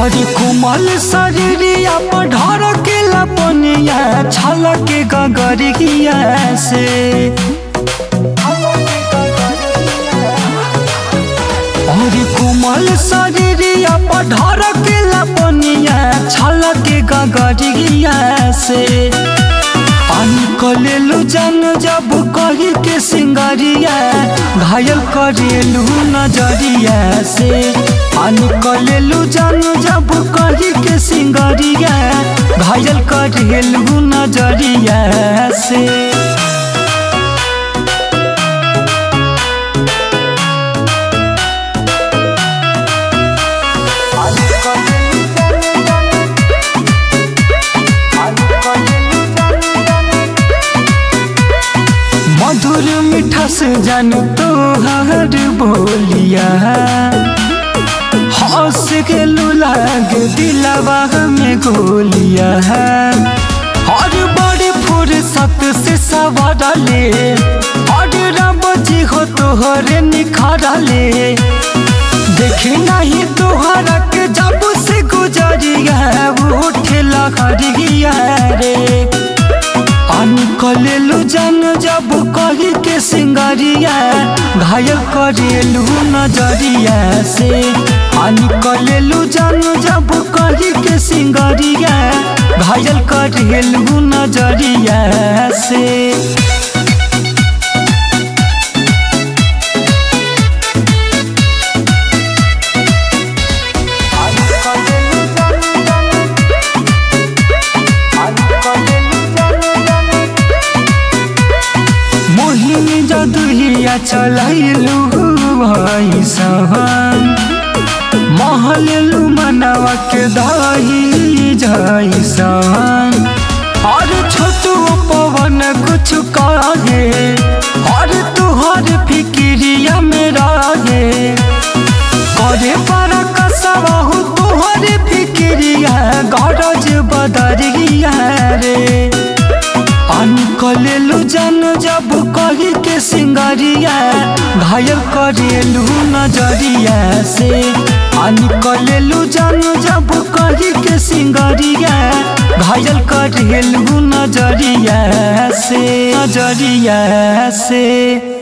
हरि कुमल शरीरिया पर ढर के लपनिया छलक गगरिया से हरि कुमल शरीरिया पर ढर के लपनिया छलक गगरिया से पानी कलेलु जन जब कही के सिंगरिया घायल करेलू नजरिया से पानी कलेलु जन जब कही के सिंगरिया घायल करेलू नजरिया से मधुर मीठा से जान तोहर बोलिया हंस के लाग दिलवा में गोलिया हर बड़ी फुर्सत से सवार ले हर रब जी हो तोहरे निखार ले देखे नहीं तोहरा के जब से गुजरिया उठे लहरिया रे पानी कलेलु जन जब कही के सिंगरिया घायल करेलू नजरिया से पानी कलेलु जन जब कही के सिंगरिया घायल करेलू नजरिया से मोहिनी जदुहिया चलैलू भैसन महललू मनवा के दही जैसन और छोटू पवन कुछ कहे और तुहर फिक्रिया में रहे करे पर कसबहु तुहर फिक्रिया गरज बदरिया रे पानी कलेलू जन जब कही के सिंगरिया घायल करेलू नजरिया से पानी कलेलू जन जब कही के सिंगरिया घायल करेलू नजरिया से नजरिया से